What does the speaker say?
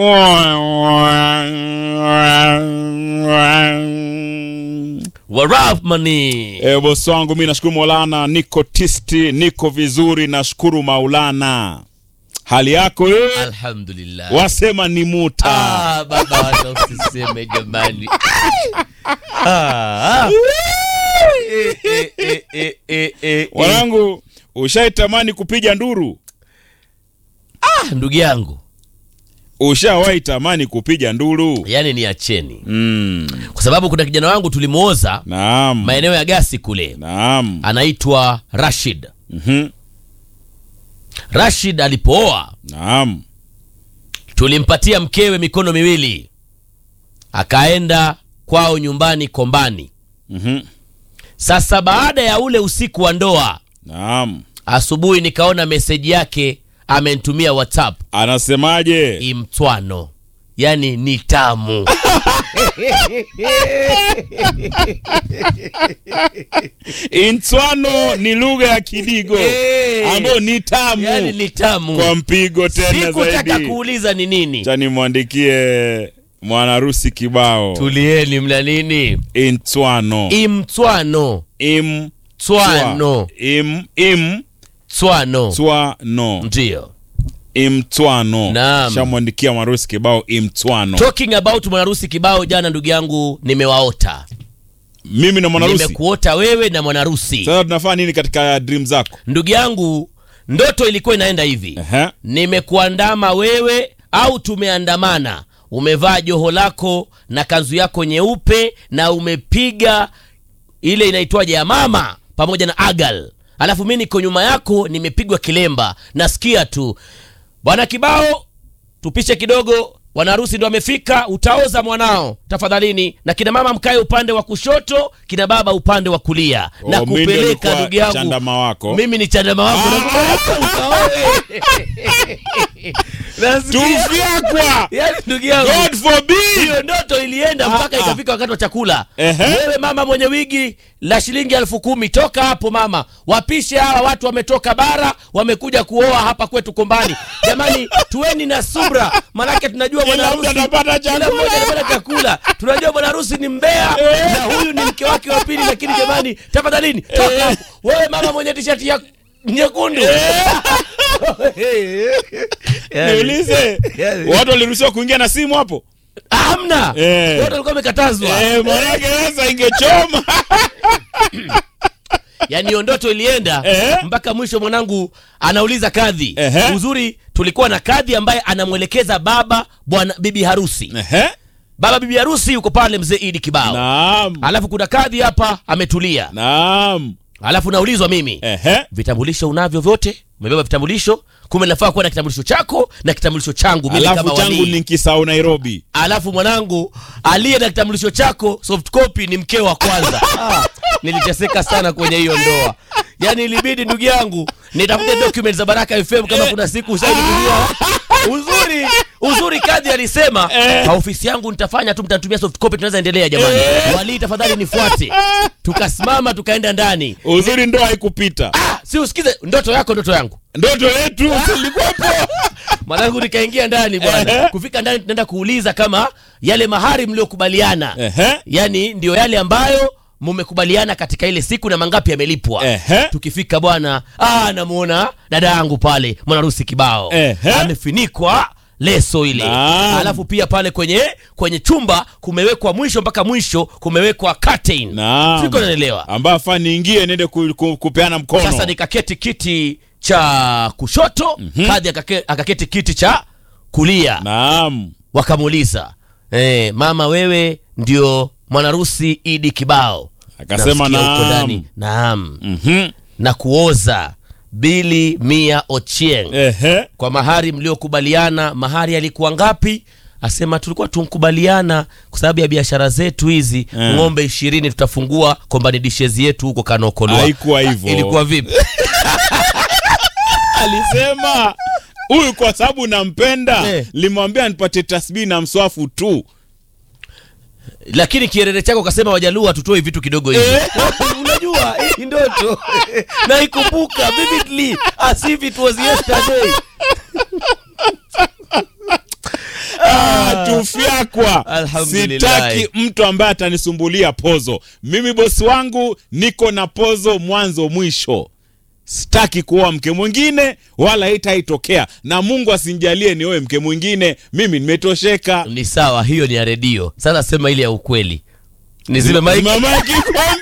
warahmani E, bosi wangu mi nashukuru Maulana, niko tisti, niko vizuri, nashukuru Maulana. Hali yako wewe? alhamdulillah Wasema ni muta. Ah, baba hata usiseme jamani Ah, ah. Eh, eh, eh, eh, eh, eh. Wanangu, ushaitamani kupiga nduru? Ah, ndugu yangu Ushawahi tamani kupiga nduru? yani ni acheni Mm. kwa sababu kuna kijana wangu tulimwoza Naam. maeneo ya gasi kule Naam. anaitwa rashid Mhm. rashid alipooa Naam. tulimpatia mkewe mikono miwili akaenda kwao nyumbani kombani Mhm. sasa baada ya ule usiku wa ndoa Naam. asubuhi nikaona meseji yake amenitumia whatsapp Anasemaje? imtwano yani ni tamu Intswano ni lugha ya Kidigo Eh. ambayo ni tamu yani ni tamu kwa mpigo tena sikutaka zaidi. kuuliza ni nini Acha nimwandikie mwanarusi kibao tulieni mna nini Intswano imtwano im twano im im twano twano ndio imtwano Naam. shamwandikia mwanarusi kibao imtwano talking about mwanarusi kibao jana ndugu yangu nimewaota mimi na mwanarusi nimekuota wewe na mwanarusi sasa tunafanya nini katika dream zako ndugu yangu ndoto ilikuwa inaenda hivi Ehe. nimekuandama wewe au tumeandamana umevaa joho lako na kanzu yako nyeupe na umepiga ile inaitwaje ya mama pamoja na agal alafu mi niko nyuma yako nimepigwa kilemba nasikia tu bwana kibao tupishe kidogo wanaharusi ndo amefika utaoza mwanao tafadhalini na kina mama mkae upande wa kushoto kina baba upande wa kulia Oh, na mimi ndo kupeleka nilikuwa ndugu yangu chandama wako. mimi ni chandama wako na kupeleka ukaoe. Nasikia- tufyakwa Yaani ndugu yangu god forbid hiyo ndoto ilienda mpaka Ah, ah. ikafika wakati wa chakula Ehe. wewe mama mwenye wigi la shilingi elfu kumi toka hapo mama wapishe hawa watu wametoka bara wamekuja kuoa hapa kwetu kombani jamani tuweni na subra manake tunajua bwana Kila mtu harusi- anapata kila chakula. mmoja anapata chakula tunajua bwana harusi ni mbea na huyu ni mke wake wa pili lakini jamani tafadhalini toka hapo wewe mama mwenye tishati ya nyekundu Yaani, niulize Yaani. watu waliruhusiwa kuingia na simu hapo hamna Eh. wote walikuwa wamekatazwa Eh, manake sasa ingechoma yaani hiyo ndoto ilienda Ehe. mpaka mwisho mwanangu anauliza kadhi Ehe. uzuri tulikuwa na kadhi ambaye anamwelekeza baba bwana bibi harusi Ehe. baba bibi harusi yuko pale mzee idi kibao naam alafu kuna kadhi hapa ametulia naam alafu naulizwa mimi Ehe. vitambulisho unavyo vyote umebeba vitambulisho kumbe nafaa kuwa na kitambulisho chako na kitambulisho changu mimi alafu kama changu walii. ni kisau nairobi alafu mwanangu aliye na kitambulisho chako soft copy ni mkeo wa kwanza ah, niliteseka sana kwenye hiyo ndoa yaani ilibidi ndugu yangu nitafute document za baraka fm kama kuna siku ushaidiia uzuri uzuri kadhi alisema kwa ofisi yangu nitafanya tu mtatumia soft copy tunaweza endelea jamani walii tafadhali nifuate tukasimama tukaenda ndani uzuri ndo haikupita ah, si usikize ndoto yako ndoto yangu ndoto yetu silikuwepo mwanangu nikaingia ndani bwana Ehe. kufika ndani tunaenda kuuliza kama yale mahari mliokubaliana Ehe. yani ndio yale ambayo mumekubaliana katika ile siku na mangapi yamelipwa Ehe. tukifika bwana ah, namuona dada yangu pale mwanarusi kibao Ehe. amefinikwa leso ile Naam. alafu pia pale kwenye kwenye chumba kumewekwa mwisho mpaka mwisho kumewekwa curtain naam siko naelewa ambayo afaa niingie niende ku, ku, kupeana mkono sasa nikaketi kiti cha kushoto mm-hmm. kadhi akake, akaketi kiti cha kulia naam wakamuuliza eh, mama wewe ndio mwanarusi idi kibao Akasema Nasikia huko naam. ndani, naam Mhm. na kuoza bili mia ochieng Ehe. kwa mahari mliokubaliana mahari alikuwa ngapi asema tulikuwa tunkubaliana kwa sababu ya biashara zetu hizi Eh. ng'ombe ishirini tutafungua kombani dishezi yetu huko kanokolwa Haikuwa hivyo. ilikuwa vipi alisema huyu kwa sababu nampenda Eh. limwambia nipatie tasbihi na mswafu tu lakini kierere chako kasema wajaluo hatutoe vitu kidogo hivi unajua hii ndoto naikumbuka vividly as if it was yesterday takwa Alhamdulillah. sitaki mtu ambaye atanisumbulia pozo mimi bosi wangu niko na pozo mwanzo mwisho sitaki kuoa mke mwingine wala itaitokea na mungu asinjalie nioe mke mwingine mimi nimetosheka ni sawa hiyo ni ya redio sasa sema ile ya ukweli nizime maiki Mama kikombe